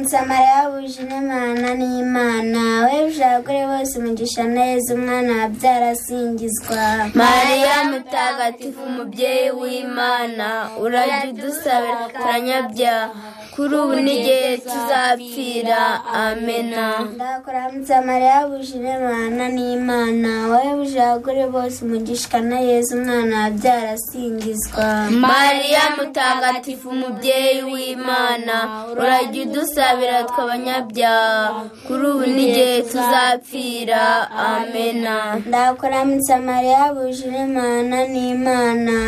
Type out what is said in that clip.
musamariya wujuje imana n'imana we abagore bose umugisha neza umwana wabyara asingizwa mariya mutagatifu umubyeyi w'imana urajya udusabira kuranyabyaha kuri ubu n'igihe tuzapfira amena ndakora musamariya wujuje imana n'imana wowe buje abagore bose umugisha neza umwana wabyara asingizwa mariya mutagatifu umubyeyi w'imana urajya udusabira tw'abanyabyaha kuri ubu n'igihe tuzapfira amena ndakora musamariya wujuje imana n'imana